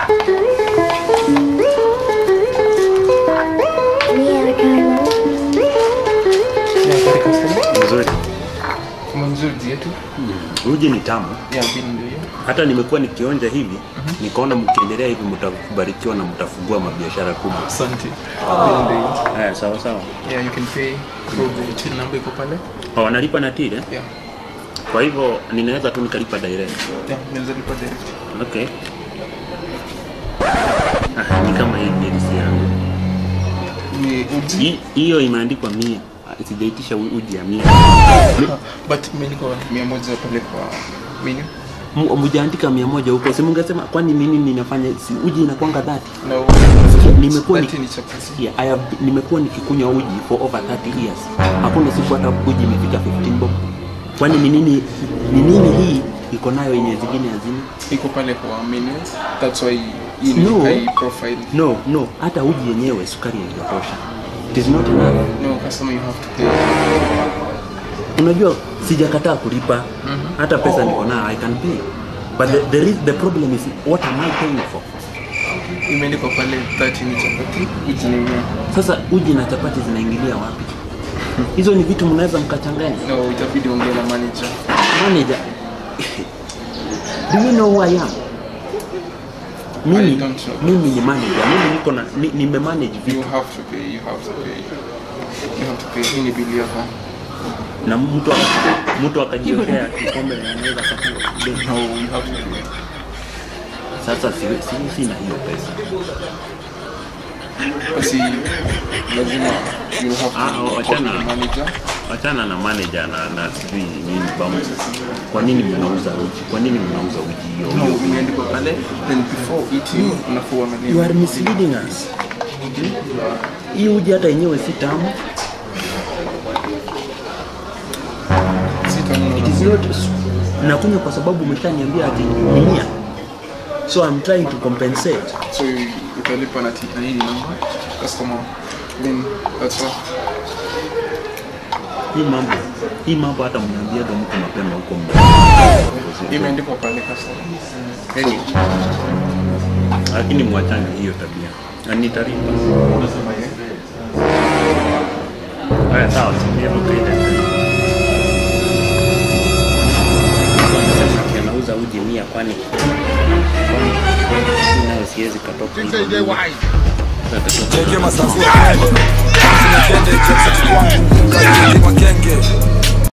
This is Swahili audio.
Ya, kari customer. Nzuri. Mzuri yetu. Uji ni tamu. Ya, bini ndio hiyo. Hata nimekuwa nikionja hivi, nikaona mkiendelea hivi mtabarikiwa na mtafungua mabiashara kubwa. Asante. Bini ndio hiyo. Haya, sawa sawa. Yeah, you can pay through the till number iko pale. Oh, wanalipa na tile? Yeah. Kwa hivyo ninaweza tu nikalipa direct. Yeah, unaweza lipa direct. Okay. Ah, ni kama hii delisi yangu. Ni uji Hii- Hiyo imeandikwa mia. Ah, Sijaitisha u- uji ya mia. but imeandikwa 100 pale kwa menu. M- Mjaandika mia moja huko, si mungesema kwani nini ninafanya si uji inakwanga dhati? Na Nimekuwa ni- Thirty ni chapati. Yeah, I have, nimekuwa nikikunywa uji for over 30 years. Hakuna siku hata uji imefika 15 bob. Kwani ni nini ni nini hii iko nayo yenye zingine hazina? Iko pale kwa menu. That's why hii ni No. high profile. No, no, hata uji yenyewe sukari haijatosha. It is not enough. No, customer you have to pay. Unajua sijakataa kulipa. Hata pesa niko nayo I can pay. But the, the, re- the problem is what am I paying for? Imeandikwa pale 30 ni chapati, uji ni mia. Sasa uji na chapati zinaingilia wapi? Hizo ni vitu mnaweza mkachanganya. No, itabidi ongea na manager. Manager, do you know who I am? I Mimi, don't know. mimi ni manager. Mimi niko na ni, nimemanage You vitu have to pay, you have to pay. You have to pay. Hii ni bili yako. na mtu aka- mtu akajiwekea kikombe na anaweza kapewa. No, you have to pay. Sasa si, si, sina hiyo pesa. Basi lazima you have to Ah, talk to wachana. the manager. Wachana na manager na na sijui nini bounce. Kwa nini mnauza uji? Kwa nini mnauza uji hiyo? No, imeandikwa pale. Then before eating, unafua uangalie. You are misleading us. Hii uji hata yenyewe si tamu. Sita neno It is not nakunywa kwa sababu umeshaniambia ati ni mia. So I'm trying to compensate. So you- utalipa na tika hii namba customer. Then that's all. Hii mambo hii mambo hata mnaambiaga mtu mapema huko mna. Imeandikwa pale customer. Anyway, Lakini mwachane hiyo tabia. Na nitalipa. unasema yeye. Haya sawa, sinievuka ile. Sasa ati anauza uji mia kwani kwani mimi nayo siwezi katoka. hivyo. Sasa katoka. Jenge masanzu Sina kende Jackson kwangu Kajini magenge